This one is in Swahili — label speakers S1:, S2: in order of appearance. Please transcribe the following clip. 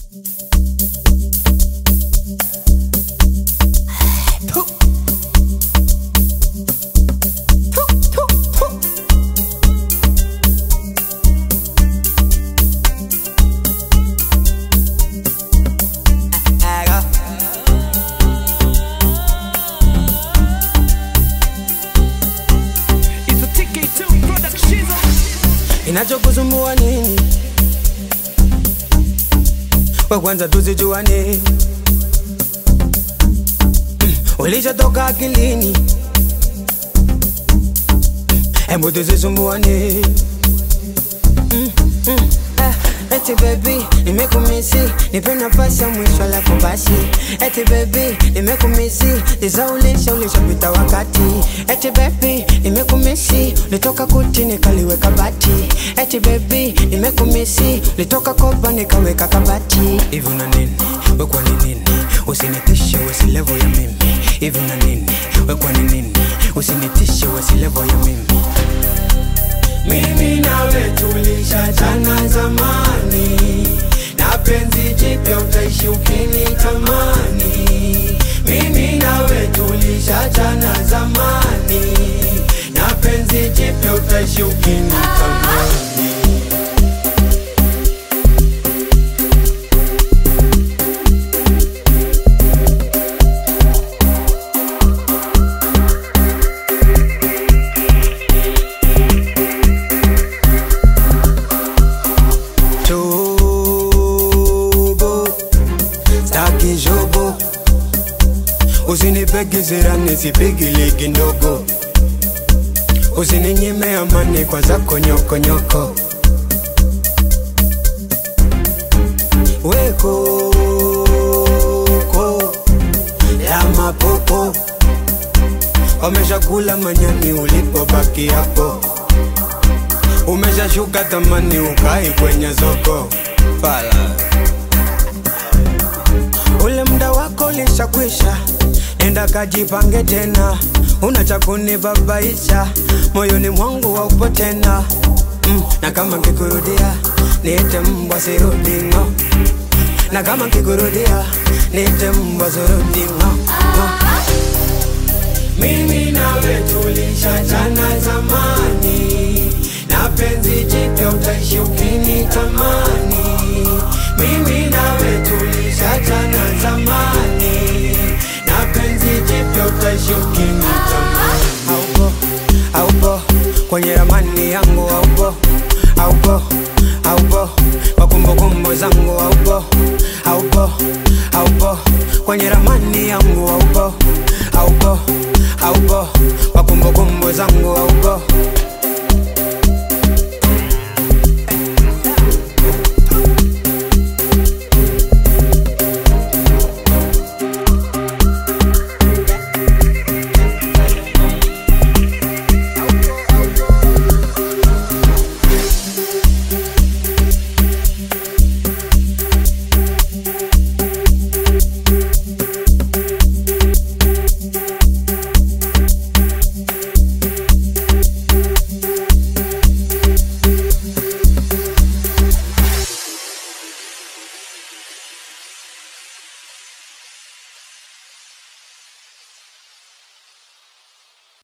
S1: It's a TK2 production.
S2: Inachokusumbua nini? We kwanza tusijuane, Mm, ulishatoka akilini, hebu tusisumbuane. Mm, mm, ah, Eti baby, nimekumisi, nipe nafasi ya mwisho alafu basi. Eti baby, nimekumisi, nisaulisha ulishapita wakati. Eti baby, nimekumisi, litoka kuti nikaliweka bati. Eti baby, nimekumisi, litoka kopa nikaweka kabati. Hivi una nini? We kwa ni nini? Usinitishe wesi level ya mimi. Hivi una nini? We kwa ni nini? Usinitishe wesi level ya mimi. Mimi nawe tulishachana zamani, na penzi jipya utaishi ukinitamani. Mimi nawe tulishachana zamani, na penzi jipya utaishi ukinitamani. Tobo, staki jobo, usinipeke zirani sipigili kindogo, usininyime amani kwa zako nyokonyoko. Weko ko ya mapopo, wameshakula manyani ulipobaki hapo umeshashuka thamani ukai kwenye soko fala ule muda wako ulishakwisha enda kajipange tena una cha kunibabaisha moyoni mwangu haupo tena mm, na kama nkikurudia niite mbwa sirudingo na kama nkikurudia niite mbwa sirudingo mimi nawe tulishachana zamani, na penzi jipya utaishi ukinitamani. Mimi nawe tulishachana zamani, na penzi jipya utaishi ukinitamani. Haupo, haupo kwenye ramani